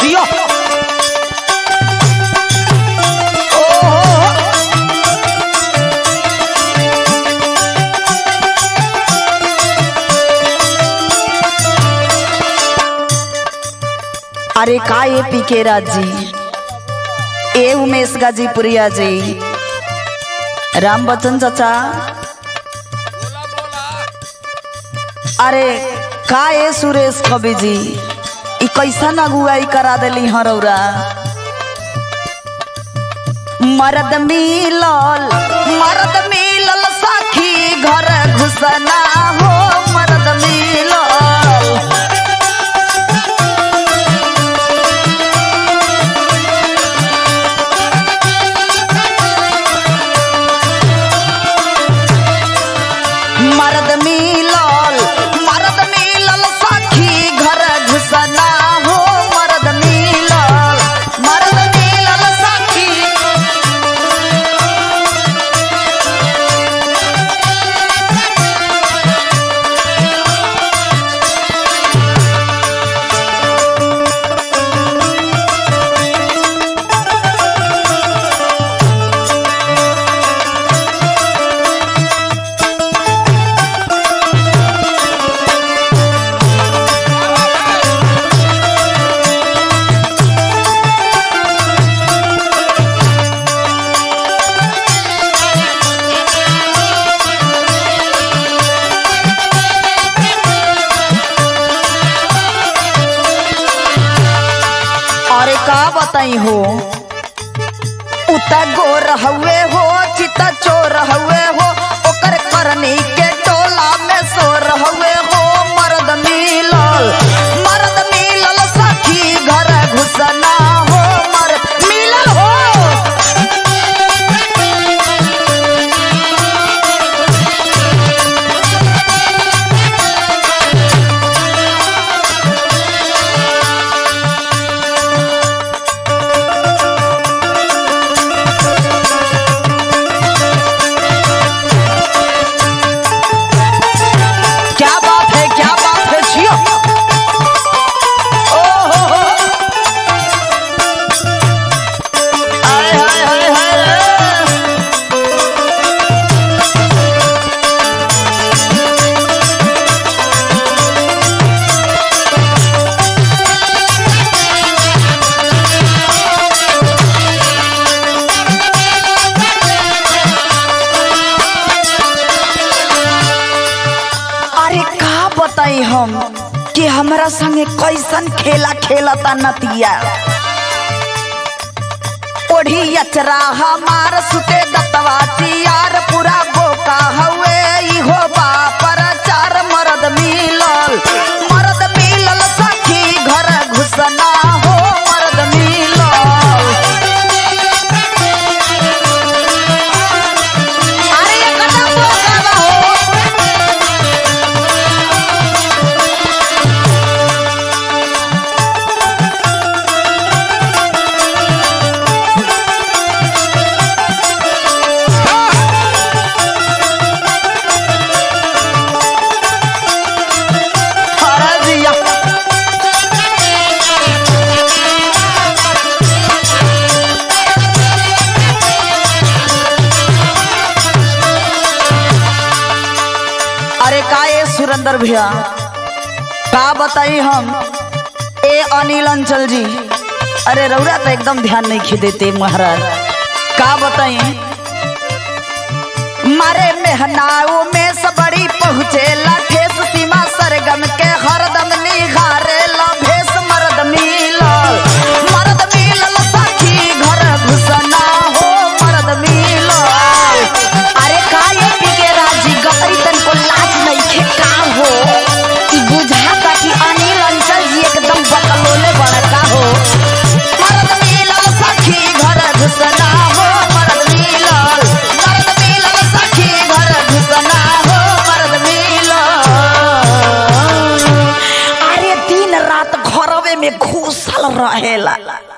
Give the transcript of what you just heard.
जियो ओहो अरे का ये पीके राज जी ए उमेश गाजीपुरिया जी राम बच्चन चाचा अरे का ए सुरेश कवि जी ई कैसन अगुवाई करा देली हरौरा मरद मिलल मरद मिलल साखी घर घुसना हो मरद मिलल मरद मिलल मरद मिलल साखी घर घुसना हो मरद मिलल मरद मिलल साखी अरे का बताई हो उता गोर हवे हो चिता चोर हवे हो ओकर करनी के टोला में सोर हवे हो मर्द मिलल मर्द मिलल सखी घर घुसना हो मर्द मिलल हो क्या बात है क्या बात है जियो ओहो हो। आय हाय हाय हाय अरे का बताई हम कि हमरा संगे कैसन खेला खेलता नतिया ओढ़ी अचरा हमार सुते दतवा चियार पूरा बोका हवे इहो बापर चार मरद मिलल मरद मिलल सखी घर घुसना हो मरद मिलल अरे ये कदम बोका बा हो अरे जिया अरे का ये सुरेंद्र भैया का बताई हम ए अनिल अंचल जी अरे रौरा तो एकदम ध्यान नहीं खिदेते महाराज का बताई मारे मेहनाओ में सबड़ी पहुँचे ठेस सीमा सरगम के हरदम निघारे भेस मर्द मिलल मर्द मिलल सखी घर घुसना हो मर्द मिलल अरे का ये पीके राजी गपरी तन को लाज नहीं खे का हो ई बुझाता कि अनिल अंचल जी एकदम बकलोले बड़का हो मर्द मिलल सखी घर घुसना हो मर्द मिलल मर्द मिलल सखी घर घुसना हो मर्द मिलल अरे दिन रात घरवे में घुसल रहेला